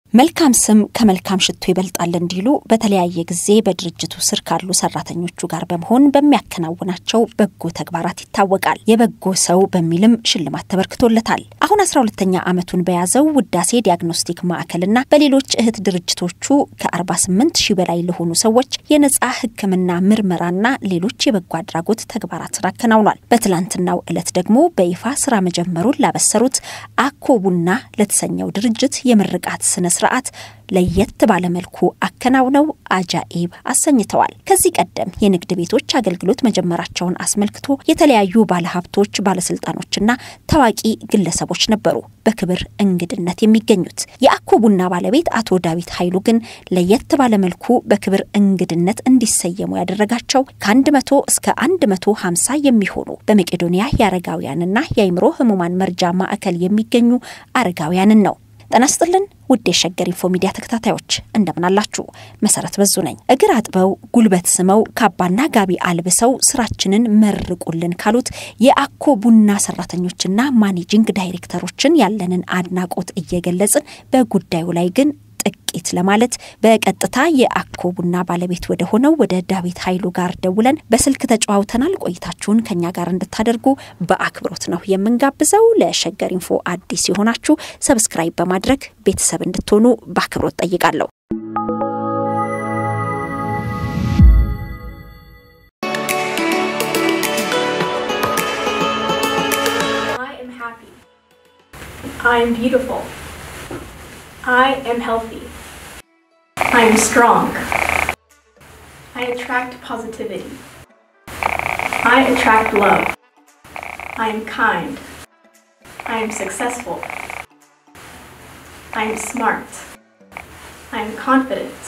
መልካም ስም ከመልካም ሽቶ ይበልጣል እንዲሉ በተለያየ ጊዜ በድርጅቱ ስር ካሉ ሰራተኞቹ ጋር በመሆን በሚያከናውናቸው በጎ ተግባራት ይታወቃል። የበጎ ሰው በሚልም ሽልማት ተበርክቶለታል። አሁን አስራ ሁለተኛ ዓመቱን በያዘው ውዳሴ ዲያግኖስቲክ ማዕከልና በሌሎች እህት ድርጅቶቹ ከ48 ሺህ በላይ ለሆኑ ሰዎች የነጻ ሕክምና ምርመራና ሌሎች የበጎ አድራጎት ተግባራትን አከናውኗል። በትላንትናው ዕለት ደግሞ በይፋ ስራ መጀመሩን ላበሰሩት አኮ ቡና ለተሰኘው ድርጅት የምርቃት ስነ ስርዓት ለየት ባለመልኩ አከናውነው አጃኢብ አሰኝተዋል። ከዚህ ቀደም የንግድ ቤቶች አገልግሎት መጀመራቸውን አስመልክቶ የተለያዩ ባለሀብቶች፣ ባለስልጣኖችና ታዋቂ ግለሰቦች ነበሩ በክብር እንግድነት የሚገኙት። የአኮ ቡና ባለቤት አቶ ዳዊት ኃይሉ ግን ለየት ባለመልኩ በክብር እንግድነት እንዲሰየሙ ያደረጋቸው ከአንድ መቶ እስከ አንድ መቶ ሀምሳ የሚሆኑ በመቄዶንያ የአረጋውያንና የአይምሮ ህሙማን መርጃ ማዕከል የሚገኙ አረጋውያንን ነው። ጤና ይስጥልን ውድ የሸገር ኢንፎ ሚዲያ ተከታታዮች እንደምን አላችሁ? መሰረት በዙ ነኝ። እግር አጥበው ጉልበት ስመው ካባና ጋቢ አልብሰው ስራችንን መርቁልን ካሉት የአኮ ቡና ሰራተኞችና ማኔጂንግ ዳይሬክተሮችን ያለንን አድናቆት እየገለጽን በጉዳዩ ላይ ግን ጥቂት ለማለት በቀጥታ የአኮ ቡና ባለቤት ወደ ሆነው ወደ ዳዊት ኃይሉ ጋር ደውለን በስልክ ተጨዋውተናል። ቆይታችሁን ከኛ ጋር እንድታደርጉ በአክብሮት ነው የምንጋብዘው። ለሸገር ኢንፎ አዲስ የሆናችሁ ሰብስክራይብ በማድረግ ቤተሰብ እንድትሆኑ በአክብሮት ጠይቃለሁ። I am happy. I am beautiful. I am healthy. I am strong. I attract positivity. I attract love. I am kind. I am successful. I am smart. I am confident.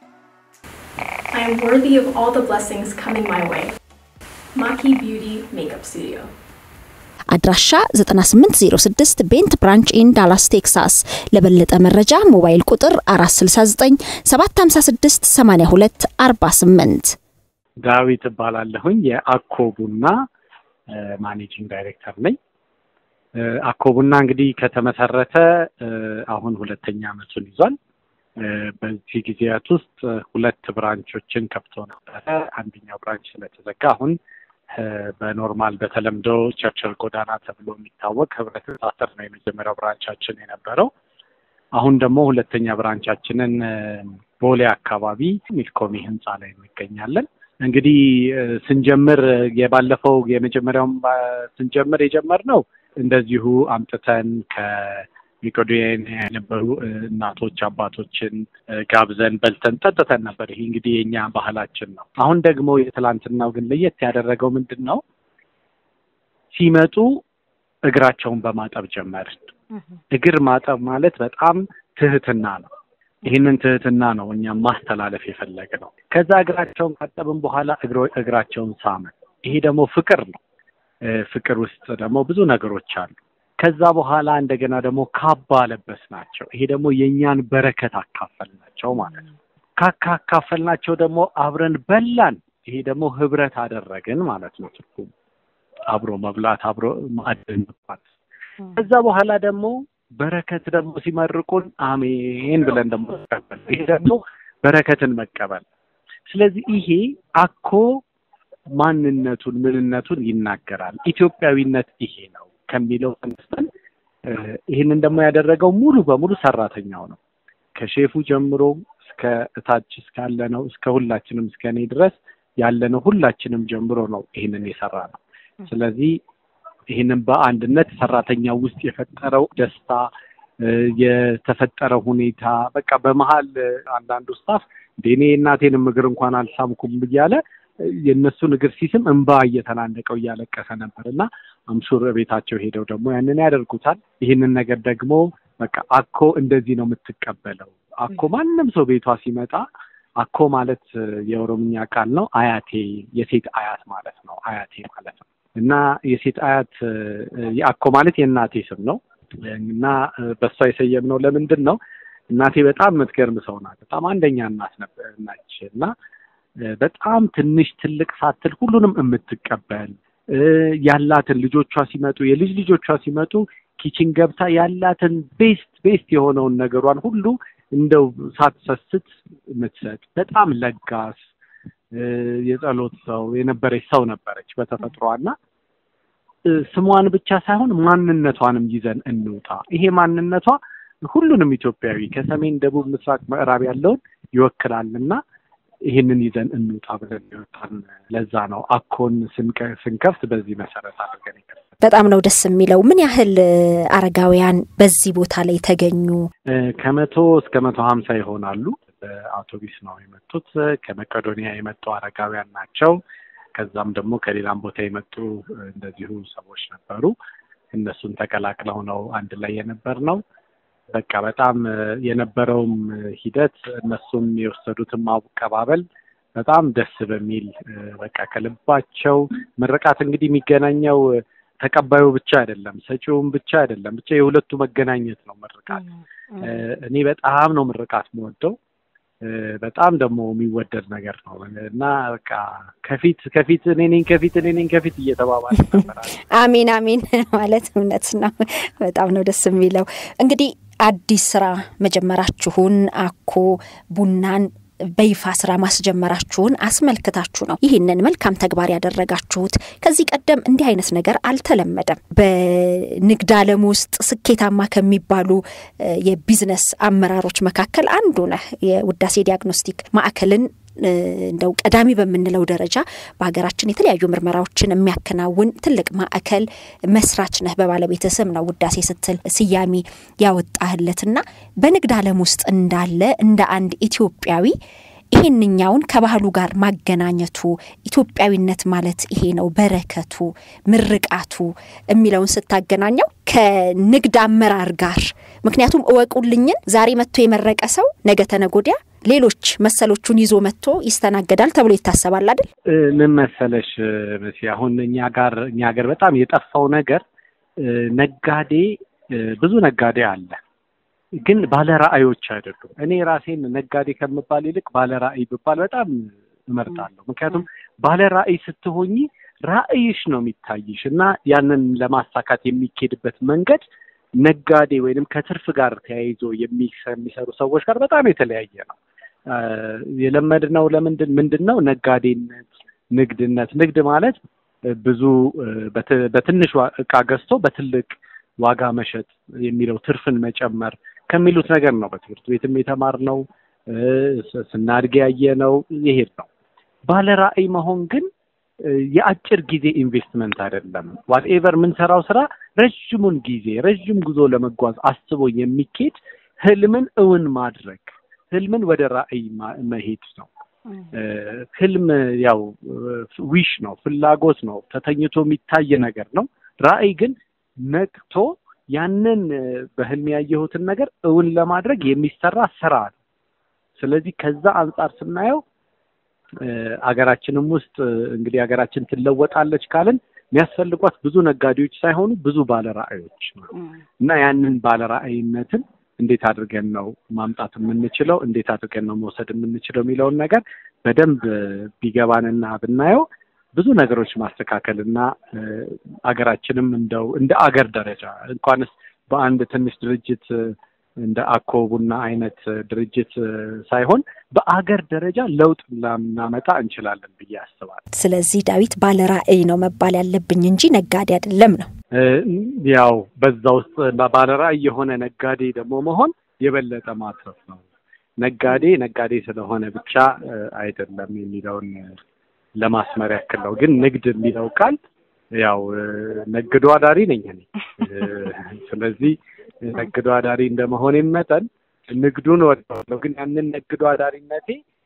I am worthy of all the blessings coming my way. Maki Beauty Makeup Studio. አድራሻ 9806 ቤንት ብራንች ኢን ዳላስ ቴክሳስ። ለበለጠ መረጃ ሞባይል ቁጥር 469 756 82 48 ዳዊት እባላለሁኝ የአኮ ቡና ማኔጂንግ ዳይሬክተር ነኝ። አኮ ቡና እንግዲህ ከተመሰረተ አሁን ሁለተኛ ዓመቱን ይዟል። በዚህ ጊዜያት ውስጥ ሁለት ብራንቾችን ከፍቶ ነበረ። አንደኛው ብራንች ስለተዘጋ አሁን በኖርማል በተለምዶ ቸርችል ጎዳና ተብሎ የሚታወቅ ህብረት ሳተር ነው የመጀመሪያው ብራንቻችን የነበረው። አሁን ደግሞ ሁለተኛ ብራንቻችንን ቦሌ አካባቢ ሚልኮሚ ህንፃ ላይ እንገኛለን። እንግዲህ ስንጀምር የባለፈው የመጀመሪያውን ስንጀምር የጀመርነው እንደዚሁ አምጥተን ከሚቆዶን የነበሩ እናቶች አባቶችን ጋብዘን በልተን ጠጥተን ነበር። ይሄ እንግዲህ የኛ ባህላችን ነው። አሁን ደግሞ የትላንትናው ግን ለየት ያደረገው ምንድን ነው? ሲመጡ እግራቸውን በማጠብ ጀመርን። እግር ማጠብ ማለት በጣም ትህትና ነው። ይህንን ትህትና ነው እኛም ማስተላለፍ የፈለግ ነው። ከዛ እግራቸውን ካጠብን በኋላ እግራቸውን ሳመን። ይሄ ደግሞ ፍቅር ነው። ፍቅር ውስጥ ደግሞ ብዙ ነገሮች አሉ። ከዛ በኋላ እንደገና ደግሞ ካባ ለበስ ናቸው። ይሄ ደግሞ የእኛን በረከት አካፈል ናቸው ማለት ነው። ካካካፈልናቸው ደግሞ አብረን በላን። ይሄ ደግሞ ህብረት አደረግን ማለት ነው። ትርጉሙ አብሮ መብላት፣ አብሮ ማዕድን መብላት። ከዛ በኋላ ደግሞ በረከት ደግሞ ሲመርቁን አሜን ብለን ደግሞ መቀበል። ይሄ ደግሞ በረከትን መቀበል። ስለዚህ ይሄ አኮ ማንነቱን ምንነቱን ይናገራል። ኢትዮጵያዊነት ይሄ ነው ከሚለው ተነስተን ይህንን ደግሞ ያደረገው ሙሉ በሙሉ ሰራተኛው ነው። ከሼፉ ጀምሮ እስከ እታች እስካለ ነው እስከ ሁላችንም እስከ እኔ ድረስ ያለነው ሁላችንም ጀምሮ ነው ይህንን የሰራ ነው። ስለዚህ ይህንን በአንድነት ሰራተኛው ውስጥ የፈጠረው ደስታ የተፈጠረው ሁኔታ በቃ በመሀል አንዳንዱ ስታፍ እንደ እኔ የእናቴንም እግር እንኳን አልሳምኩም እያለ የእነሱን እግር ሲስም እንባ እየተናነቀው እያለቀሰ ነበር እና አምሹር ቤታቸው ሄደው ደግሞ ያንን ያደርጉታል። ይህንን ነገር ደግሞ በቃ አኮ እንደዚህ ነው የምትቀበለው። አኮ ማንም ሰው ቤቷ ሲመጣ አኮ ማለት የኦሮምኛ ቃል ነው። አያቴ የሴት አያት ማለት ነው። አያቴ ማለት ነው እና የሴት አያት አኮ ማለት የእናቴ ስም ነው እና በሷ የሰየምነው ለምንድን ነው? እናቴ በጣም የምትገርም ሰው ናት። በጣም አንደኛ እናት ናች እና በጣም ትንሽ ትልቅ ሳትል ሁሉንም የምትቀበል ያላትን ልጆቿ ሲመጡ የልጅ ልጆቿ ሲመጡ ኪችን ገብታ ያላትን ቤስት ቤስት የሆነውን ነገሯን ሁሉ እንደው ሳትሰስት የምትሰጥ በጣም ለጋስ የጸሎት ሰው የነበረች ሰው ነበረች በተፈጥሯና ስሟን ብቻ ሳይሆን ማንነቷንም ይዘን እንውጣ። ይሄ ማንነቷ ሁሉንም ኢትዮጵያዊ ከሰሜን፣ ደቡብ፣ ምስራቅ፣ ምዕራብ ያለውን ይወክላልና ይህንን ይዘን እንውጣ ብለን ይወጣን። ለዛ ነው አኮን ስንከፍት በዚህ መሰረት አድርገን በጣም ነው ደስ የሚለው። ምን ያህል አረጋውያን በዚህ ቦታ ላይ ተገኙ? ከመቶ እስከ መቶ ሀምሳ ይሆናሉ። በአውቶቢስ ነው የመጡት። ከመቄዶንያ የመጡ አረጋውያን ናቸው። ከዛም ደግሞ ከሌላም ቦታ የመጡ እንደዚሁ ሰዎች ነበሩ። እነሱን ተቀላቅለው ነው አንድ ላይ የነበር ነው። በቃ በጣም የነበረውም ሂደት እነሱም የወሰዱትም አቀባበል በጣም ደስ በሚል በቃ ከልባቸው ምርቃት እንግዲህ የሚገናኘው ተቀባዩ ብቻ አይደለም፣ ሰጪውም ብቻ አይደለም። ብቻ የሁለቱ መገናኘት ነው ምርቃት። እኔ በጣም ነው ምርቃት የምወደው። በጣም ደግሞ የሚወደድ ነገር ነው እና በቃ ከፊት ከፊት እኔ ነኝ ከፊት እኔ ነኝ ከፊት እየተባባለ ነበር። አሜን አሜን ማለት እውነት ነው። በጣም ነው ደስ የሚለው። እንግዲህ አዲስ ስራ መጀመራችሁን አኮ ቡናን በይፋ ስራ ማስጀመራችሁን አስመልክታችሁ ነው ይህንን መልካም ተግባር ያደረጋችሁት። ከዚህ ቀደም እንዲህ አይነት ነገር አልተለመደም። በንግድ ዓለም ውስጥ ስኬታማ ከሚባሉ የቢዝነስ አመራሮች መካከል አንዱ ነህ። የውዳሴ ዲያግኖስቲክ ማዕከልን እንደው ቀዳሚ በምንለው ደረጃ በሀገራችን የተለያዩ ምርመራዎችን የሚያከናውን ትልቅ ማዕከል መስራች ነህ። በባለቤት ስም ነው ውዳሴ ስትል ስያሜ ያወጣህለትና በንግድ ዓለም ውስጥ እንዳለ እንደ አንድ ኢትዮጵያዊ ይሄንኛውን ከባህሉ ጋር ማገናኘቱ ኢትዮጵያዊነት ማለት ይሄ ነው፣ በረከቱ፣ ምርቃቱ የሚለውን ስታገናኘው ከንግድ አመራር ጋር ምክንያቱም እወቁልኝን ዛሬ መጥቶ የመረቀ ሰው ነገ ተነጎዲያ ሌሎች መሰሎቹን ይዞ መጥቶ ይስተናገዳል ተብሎ ይታሰባል አይደል? ምን መሰለሽ መሲ፣ አሁን እኛ ጋር እኛ ሀገር በጣም የጠፋው ነገር ነጋዴ፣ ብዙ ነጋዴ አለ፣ ግን ባለ ራዕዮች አይደሉም። እኔ ራሴን ነጋዴ ከምባል ይልቅ ባለ ራዕይ ብባል በጣም እመርጣለሁ። ምክንያቱም ባለ ራዕይ ስትሆኚ ራዕይሽ ነው የሚታይሽ እና ያንን ለማሳካት የሚኬድበት መንገድ ነጋዴ ወይንም ከትርፍ ጋር ተያይዞ የሚሰሩ ሰዎች ጋር በጣም የተለያየ ነው። የለመድነው ለምንድን ምንድን ነው ነጋዴነት፣ ንግድነት። ንግድ ማለት ብዙ በትንሽ እቃ ገዝቶ በትልቅ ዋጋ መሸጥ የሚለው ትርፍን መጨመር ከሚሉት ነገር ነው በትምህርት ቤትም የተማርነው ስናድግ ያየነው ይሄድ ነው። ባለ ራዕይ መሆን ግን የአጭር ጊዜ ኢንቨስትመንት አይደለም። ዋትኤቨር የምንሰራው ስራ ረዥሙን ጊዜ ረዥም ጉዞ ለመጓዝ አስቦ የሚኬድ ህልምን እውን ማድረግ ህልምን ወደ ራዕይ መሄድ ነው። ህልም ያው ዊሽ ነው፣ ፍላጎት ነው፣ ተተኝቶ የሚታይ ነገር ነው። ራዕይ ግን ነቅቶ ያንን በህልም ያየሁትን ነገር እውን ለማድረግ የሚሰራ ስራ ነው። ስለዚህ ከዛ አንጻር ስናየው አገራችንም ውስጥ እንግዲህ ሀገራችን ትለወጣለች ካልን የሚያስፈልጓት ብዙ ነጋዴዎች ሳይሆኑ ብዙ ባለራዕዮች ነው እና ያንን ባለራዕይነትን እንዴት አድርገን ነው ማምጣት የምንችለው፣ እንዴት አድርገን ነው መውሰድ የምንችለው የሚለውን ነገር በደንብ ቢገባንና ብናየው ብዙ ነገሮች ማስተካከል እና አገራችንም እንደው እንደ አገር ደረጃ እንኳንስ በአንድ ትንሽ ድርጅት እንደ አኮ ቡና አይነት ድርጅት ሳይሆን በአገር ደረጃ ለውጥ ልናመጣ እንችላለን ብዬ አስባለሁ። ስለዚህ ዳዊት ባለ ራዕይ ነው መባል ያለብኝ እንጂ ነጋዴ አይደለም ነው። ያው በዛ ውስጥ ባለ ራዕይ የሆነ ነጋዴ ደግሞ መሆን የበለጠ ማትረፍ ነው። ነጋዴ ነጋዴ ስለሆነ ብቻ አይደለም የሚለውን ለማስመር ያክል ነው። ግን ንግድ የሚለው ቃል ያው ነግዶ አዳሪ ነኝ እኔ። ስለዚህ ነግዶ አዳሪ እንደመሆኔ መጠን ንግዱን እወደዋለሁ። ግን ያንን ነግዶ አዳሪነቴ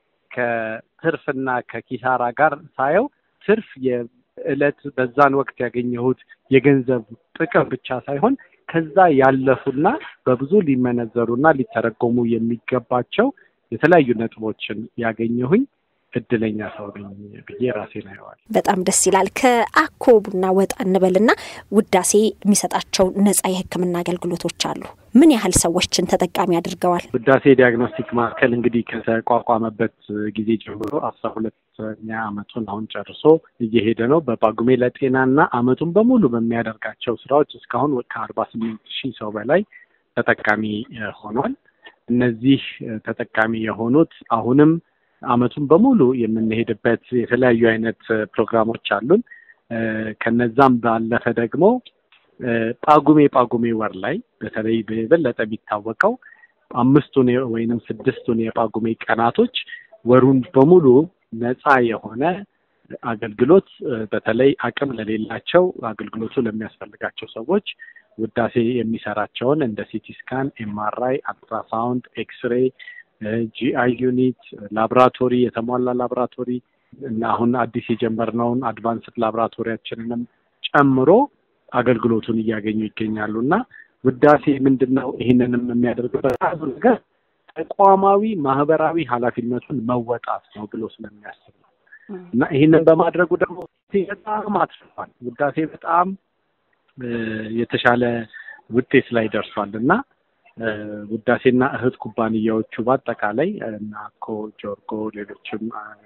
ከትርፍና ከኪሳራ ጋር ሳየው ትርፍ የዕለት በዛን ወቅት ያገኘሁት የገንዘብ ጥቅም ብቻ ሳይሆን ከዛ ያለፉና በብዙ ሊመነዘሩና ሊተረጎሙ የሚገባቸው የተለያዩ ነጥቦችን ያገኘሁኝ እድለኛ ሰው ነኝ ብዬ ራሴን አየዋል። በጣም ደስ ይላል። ከአኮ ቡና ወጣ እንበልና ውዳሴ የሚሰጣቸው ነጻ የሕክምና አገልግሎቶች አሉ። ምን ያህል ሰዎችን ተጠቃሚ አድርገዋል? ውዳሴ ዲያግኖስቲክ ማዕከል እንግዲህ ከተቋቋመበት ጊዜ ጀምሮ አስራ ሁለተኛ ዓመቱን አሁን ጨርሶ እየሄደ ነው። በጳጉሜ ለጤናና ዓመቱን በሙሉ በሚያደርጋቸው ስራዎች እስካሁን ከአርባ ስምንት ሺህ ሰው በላይ ተጠቃሚ ሆኗል። እነዚህ ተጠቃሚ የሆኑት አሁንም አመቱን በሙሉ የምንሄድበት የተለያዩ አይነት ፕሮግራሞች አሉን። ከነዛም ባለፈ ደግሞ ጳጉሜ ጳጉሜ ወር ላይ በተለይ በበለጠ የሚታወቀው አምስቱን ወይንም ስድስቱን የጳጉሜ ቀናቶች ወሩን በሙሉ ነፃ የሆነ አገልግሎት በተለይ አቅም ለሌላቸው አገልግሎቱ ለሚያስፈልጋቸው ሰዎች ውዳሴ የሚሰራቸውን እንደ ሲቲ ስካን፣ ኤምአርአይ፣ አልትራሳውንድ፣ ኤክስሬይ፣ ጂአይ ዩኒት፣ ላብራቶሪ የተሟላ ላብራቶሪ እና አሁን አዲስ የጀመርነውን አድቫንስድ ላብራቶሪያችንንም ጨምሮ አገልግሎቱን እያገኙ ይገኛሉ እና ውዳሴ ምንድን ነው? ይህንንም የሚያደርግበት አንዱ ነገር ተቋማዊ ማህበራዊ ኃላፊነቱን መወጣት ነው ብሎ ስለሚያስብ ነው እና ይህንን በማድረጉ ደግሞ በጣም አትርፏል። ውዳሴ በጣም የተሻለ ውጤት ላይ ደርሷል እና ውዳሴና እህት ኩባንያዎቹ በአጠቃላይ እና ኮ ጆርጎ፣ ሌሎችም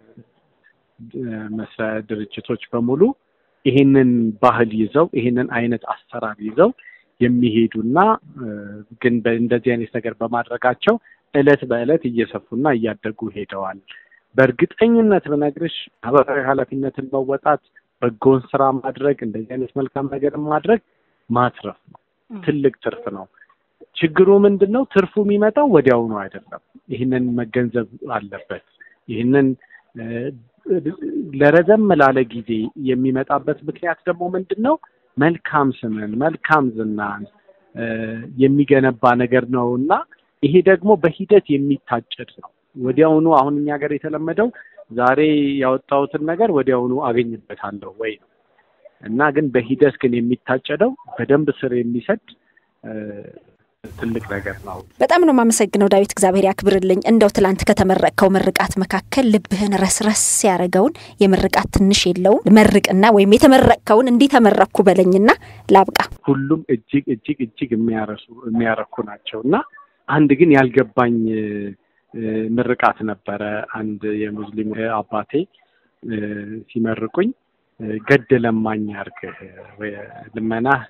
መስሪያ ድርጅቶች በሙሉ ይሄንን ባህል ይዘው ይሄንን አይነት አሰራር ይዘው የሚሄዱና ግን እንደዚህ አይነት ነገር በማድረጋቸው እለት በእለት እየሰፉና እያደጉ ሄደዋል። በእርግጠኝነት ብነግርሽ ማህበራዊ ኃላፊነትን መወጣት፣ በጎን ስራ ማድረግ፣ እንደዚህ አይነት መልካም ነገር ማድረግ ማትረፍ ነው። ትልቅ ትርፍ ነው። ችግሩ ምንድን ነው? ትርፉ የሚመጣው ወዲያውኑ አይደለም። ይህንን መገንዘብ አለበት። ይህንን ለረዘም ላለ ጊዜ የሚመጣበት ምክንያት ደግሞ ምንድን ነው? መልካም ስምን፣ መልካም ዝናን የሚገነባ ነገር ነው እና ይሄ ደግሞ በሂደት የሚታጨድ ነው። ወዲያውኑ አሁን እኛ ሀገር የተለመደው ዛሬ ያወጣሁትን ነገር ወዲያውኑ አገኝበታለሁ ወይ ነው እና ግን በሂደት ግን የሚታጨደው በደንብ ስር የሚሰድ ትልቅ ነገር ነው። በጣም ነው የማመሰግነው ዳዊት፣ እግዚአብሔር ያክብርልኝ። እንደው ትላንት ከተመረቅከው ምርቃት መካከል ልብህን ረስረስ ያደረገውን የምርቃት ትንሽ የለውም መርቅና ወይም የተመረቅከውን እንዲህ ተመረቅኩ በለኝና ላብቃ። ሁሉም እጅግ እጅግ እጅግ የሚያረሱ የሚያረኩ ናቸው እና አንድ ግን ያልገባኝ ምርቃት ነበረ። አንድ የሙስሊም አባቴ ሲመርቁኝ ገድ ለማኝ አድርግህ ልመናህ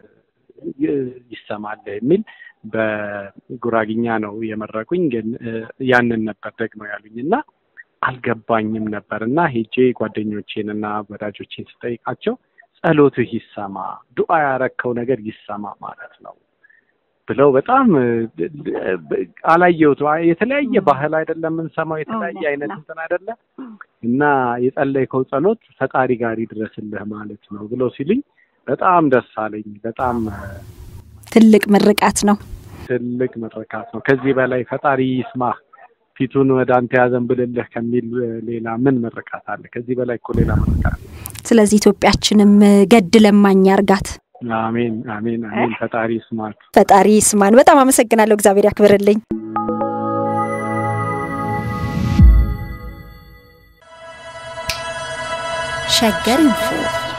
ይሰማል የሚል በጉራግኛ ነው የመረቁኝ። ግን ያንን ነበር ደግሞ ያሉኝ እና አልገባኝም ነበር እና ሄጄ ጓደኞቼን እና ወዳጆቼን ስጠይቃቸው ጸሎትህ ይሰማ፣ ዱዓ ያረከው ነገር ይሰማ ማለት ነው ብለው በጣም አላየሁት። የተለያየ ባህል አይደለም የምንሰማው፣ የተለያየ አይነት እንትን አይደለም እና የጸለይከው ጸሎት ፈጣሪ ጋር ይድረስልህ ማለት ነው ብለው ሲሉኝ በጣም ደስ አለኝ። በጣም ትልቅ ምርቃት ነው። ትልቅ ምርቃት ነው። ከዚህ በላይ ፈጣሪ ይስማህ ፊቱን ወደ አንተ ያዘንብልልህ ከሚል ሌላ ምን ምርቃት አለ? ከዚህ በላይ እኮ ሌላ ምርቃት። ስለዚህ ኢትዮጵያችንም ገድ ለማኝ አርጋት። አሜን፣ አሜን፣ አሜን። ፈጣሪ ይስማት። ፈጣሪ ይስማን። በጣም አመሰግናለሁ። እግዚአብሔር ያክብርልኝ። ሸገር ኢንፎ